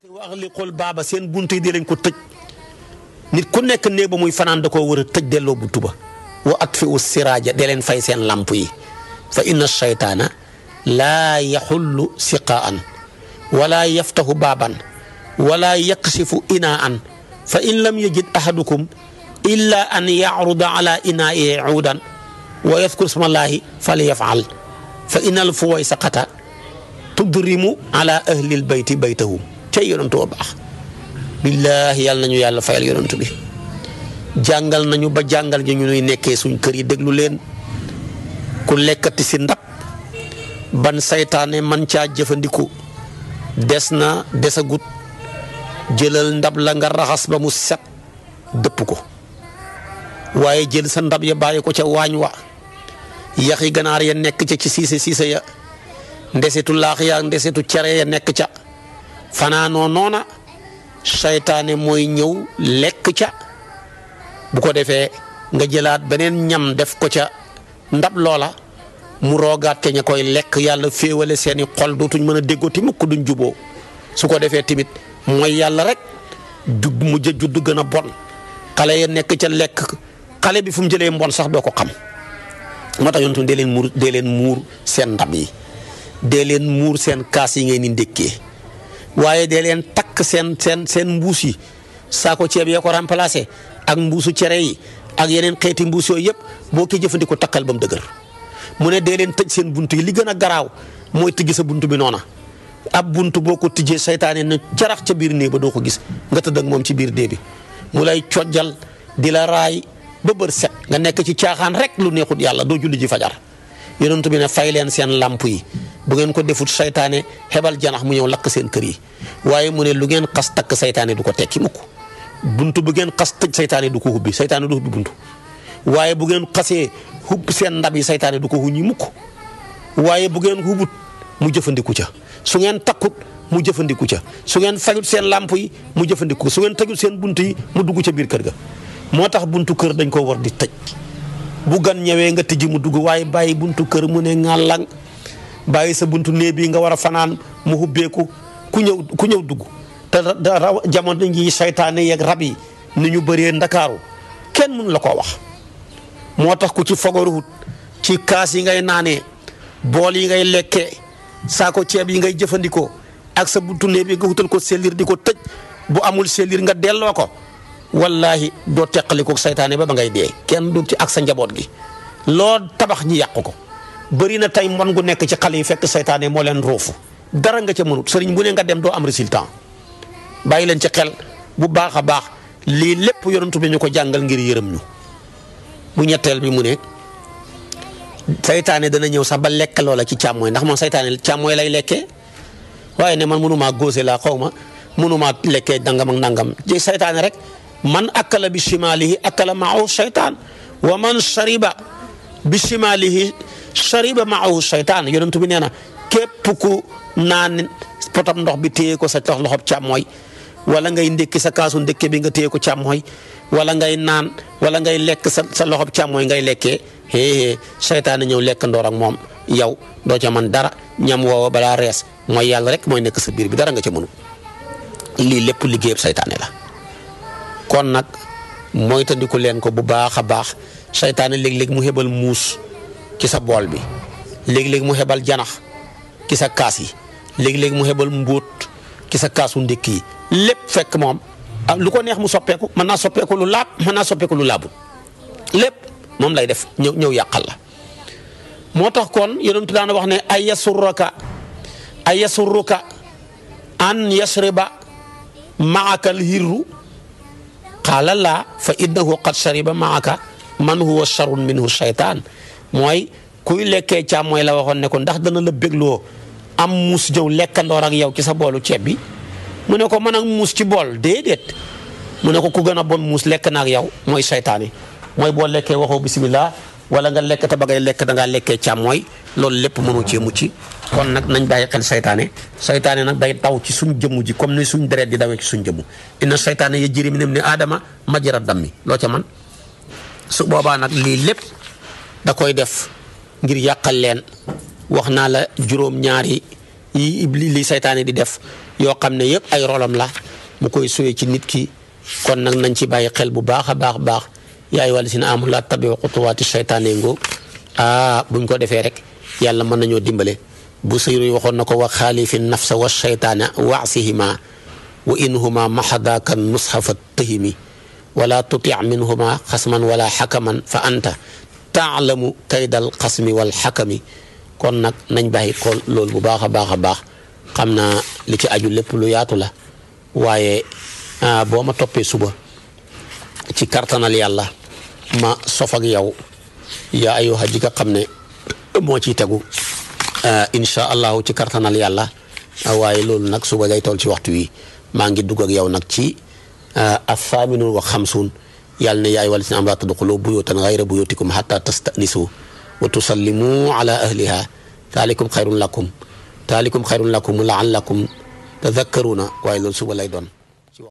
te wax li xol baaba seen bunt yi di lañ ko tëj nit ku nekk néeg ba muy fanaan da koo war a tëj delloo buntu ba wa at fi u siraaja de leen fay seen lamp yi fa inna shaytaana laa yaxullu siqaan wala yaftahu baaban wala yaksifu inaan fa in lam yajid ahadukum illa an yacruda ala inaa'i cuudan wa yadkur smallahi falyafal fa inal fuwaysaqata tudrimu ala ahlil bayti baytahum cay yonantu wa baax billaahi yàlla nañu yàlla fayal yonantu bi jàngal nañu ba jàngal ñu ñuy nekkee suñ kër yi déglu leen ku lekkati si ndab ban saytaane man caa jëfandiku des na desagut jëlal ndab la nga raxas ba mu set dëpp ko waaye jël sa ndab ya bàyyi ko ca waañ wa yaxi ganaar ya nekk ca ci siise siise ya ndesetu laax ya ndesetu cere ya nekk ca fanaanoo noona saytaane mooy ñëw lekk ca bu ko defee nga jëlaat beneen ñam def ko ca ndab loola mu roogaat ca ña koy lekk yàlla féewale seeni xol dootuñ mën a déggooti mukk duñ juboo su ko defee tamit mooy yàlla rek jug mujj a judd gën a bon xale ya nekk ca lekk xale bi fu mu jëlee mbon sax doo ko xam moo tax yontu dee leen muur dee leen muur seen ndab yi dee leen muur seen kaas yi ngeen di ndékkee waaye dee leen takk seen seen seen mbuus yi saako ceeb yee ko remplacé ak mbuusu cere yi ak yeneen xeeti mbuus yooyu yëpp boo ko jëfandikoo takkal ba mu dëgër mu ne dee leen tëj seen bunt yi li gën a garaaw mooy tëgg sa bunt bi noona ab bunt boo ko tijjee saytaane na jarax ca biir néeg ba doo ko gis nga tëdd ak moom ci biir dee bi mu lay cojjal di la raay ba bër set nga nekk ci caaxaan rek lu neexut yàlla doo julli ji fajar yonent bi ne fay leen seen lamp yi bu ngeen ko defut saytaane xebal janax mu ñëw lakk seen kër yi waaye mu ne lu ngeen xas takk saytaane du ko tekki mukk buntu bu ngeen xas tëj saytaane du ko hubbi saytaane du hubbi buntu waaye bu ngeen xasee hubb seen ndab yi saytaane du ko huñi mukk waaye bu ngeen hubut mu jëfandiku ca su ngeen takkut mu jëfandiku ca su ngeen fayut seen lamp yi mu jëfandiku su ngeen tëjut seen bunt yi mu dugg ca biir kër ga moo tax buntu kër dañ ko war di tëj bu gan ñëwee nga tijji mu dugg waaye bàyyi buntu kër mu ne ŋàllang bàyyi sa buntu néeg bi nga war a fanaan mu hubbeeku ku ñëw ku ñëw dugg te raw jamono ji saytaane yeeg rab yi ni ñu bëree ndakaaru kenn mënu la koo wax moo tax ku ci fogoruwut ci kaas yi ngay naanee bool yi ngay lekkee saako ceeb yi ngay jëfandikoo ak sa buntu néeg bi nga wutal ko sellir di ko tëj bu amul sellir nga delloo ko wallahi doo teqaliko saytaane ba ba ngay dee kenn du ci ak sa njaboot gi loo tabax ñi yàq ko bëri na tey mbon gu nekk ci xale yi fekk saytaane moo leen roofu dara nga ca mënut sëriñ bu ne nga dem doo am résultat bàyyi leen ci xel bu baax a baax lii lépp yonentu bi ñu ko jàngal ngir yërëm ñu bu ñetteel bi mu ne saytaane dana ñëw sax ba lekk loola ci càmmooy ndax moom saytaane càmmooy lay lekkee waaye ne man mënumaa góose laa xaw ma mënumaa lekkee dangam ak nangam ci saytaane rek man akala bi shimalihi akala maahu shaytaan wa man shariba bi shimalihi shariba maahu shaytaan yonentu bi nee na képp ku naan potam ndox bi téye ko sa tax loxob càmmooy wala ngay ndékki sa kaasu ndékke bi nga téye ko càmmooy wala ngay naan wala ngay lekk sa sa loxob càmmooy ngay lekkee hee seytaane ñëw lekk ndoor ak moom yow doo ca man dara ñam woowa balaa rees mooy yàlla rek mooy nekk sa biir bi dara nga ca mënu lii lépp liggéeyab seytaane la kon nag moytandiku leen ko bu baax a baax seytaane léeg-léeg mu xebal muus ci sa bool bi léeg-léeg mu xebal janax ci sa kaas yi léeg-léeg mu xebal mbóot ci sa kaasu ndékk yi lépp fekk moom lu ko neex mu soppeeku mën naa soppeeku lu laab mën naa soppeeku lu laabul lépp moom lay def ñëw ñëw yàqal la moo tax kon yonentu daan wax ne ay yasurruka ay yasurruka an yasriba maaka alhirru qaala laa fa innahu qad shariba maaka man huwa sharrun minhu shaytaan mooy kuy lekkee càmm mooy la waxoon ne ko ndax dana la bégloo am muus jëw lekkandoor ak yow ci sa boolu ceeb bi mu ne ko mën ak muus ci bool déedéet mu ne ko ku gën a bon muus lekk na ak yow mooy saytaane mooy boo lekkee waxoo bisimilah wala nga lekk te ba ngay lekk da ngaa lekkee càmmooy loolu lépp mënoo cee mucc kon nag nañ bàyyi xel saytaane saytaane nag day taw ci suñ jëmm ji comme ni suñ deret di dawee ci suñ jëmm inna saytaane yajri min ibni aadama majra dammi loo ca man su boobaa nag lii lépp da koy def ngir yàqal leen wax naa la juróom-ñaari yi li saytaane di def yoo xam ne yëpp ay rolam la mu koy suyee ci nit ki kon nag nañ ci bàyyi xel bu baax a baax baax yaay wàllu si ne amul laa tabi xutuwaati seytaane ngoo ah buñ ko defee rek yàlla mën nañoo dimbale bu sëyru yi waxoon na ko wa xaalifi nafsa wa seytaana waasihima wa inhuma maxadaaka nusxafa tahimi wala tuti minhuma xasman wala xakaman fa anta taalamu kaydal xasmi wal xakami kon nag nañ bàyyi ko loolu bu baax a baax a baax xam naa li ci aju lépp lu yaatu la waaye boo ma toppee suba ci kartanal yàlla ma sof ak yow yaa ayyuha ji nga xam ne moo ciy tegu incha allahu ci kartanal yàlla waaye loolu nag suba day toll ci waxtu wi maa ngi dugg ak yow nag ci athaaminun wa xamsuun yàlla ne yaay wal si am laa tadxulu buyutan gayra buyutikum xata tastanisu wa tusallimu ala ahliha taalikum xayrun lakum taalikum xayrun lakum laallakum tadakkaruna waaye loolu suba lay doon